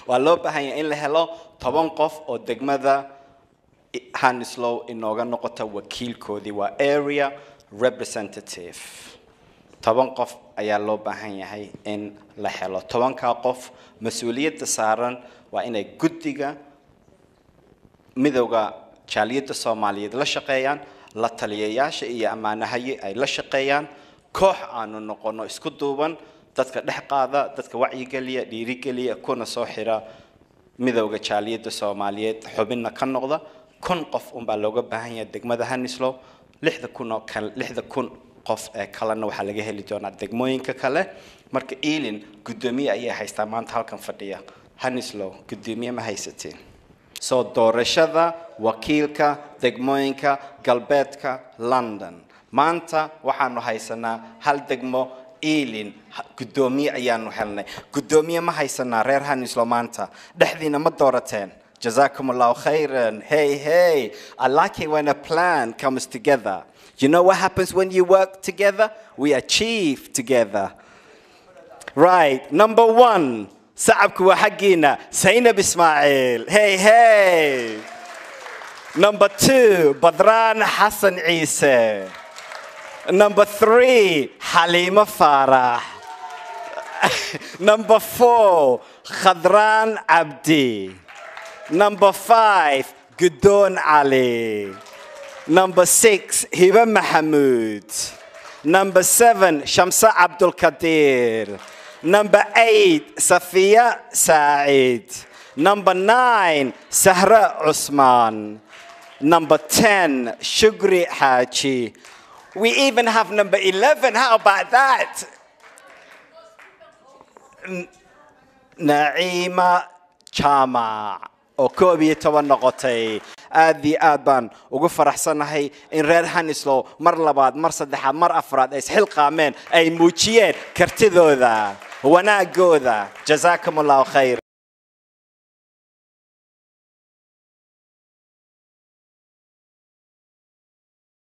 waa loo baahan yahay in la helo toban qof oo degmada hanislow inooga noqota wakiilkoodii waa area representative toban qof ayaa loo baahan yahay in la helo tobankaa qof mas-uuliyadda saaran waa inay guddiga midowda jaaliyadda soomaaliyeed la shaqeeyaan la taliyayaasha iyo ammaanahaye ay la shaqeeyaan koox aanu noqono isku duuban dadka dhex qaada dadka wacyigeliya dhiirigeliya kuna soo xira midowda jaaliyadda soomaaliyeed xubinna ka noqda kun qof unbaa looga baahan yahay degmada hanislow lixda kun oo kale lixda kun qof ee kalena waxaa laga heli doonaa degmooyinka kale marka ealin guddoomiye ayay haystaa maanta halkan fadhiya hanislow guddoomiye ma haysatiin soo doorashada wakiilka degmooyinka galbeedka london maanta waxaanu haysanaa hal degmo ealin guddoomiye ayaanu helnay guddoomiye ma haysanaa reer hanislow maanta dhexdiina ma doorateen جزاكم الله خيرا hey hey I like it when a plan comes together you know what happens when you work together we achieve together right number one sacabku waa xaggiina zaynab ismaaciil hey hey number two badraan xasan ciise number three xaliimo faarax number four khadraan cabdi Number five, Gudon Ali. Number six, Hiba Mahamud. Number seven, Shamsa Abdul Kadir. Number eight, Safiya Said. Number nine, Sahra Usman. Number ten, Shugri Haji. We even have number 11. How about that? N- Naima Chama. oo koob iyo toban noqotay aad iyo aad baan ugu faraxsanahay in reer hanislow mar labaad mar saddexaad mar afraad ay isxilqaameen ay muujiyeen kartidooda wanaagooda jazaakum allahu khayr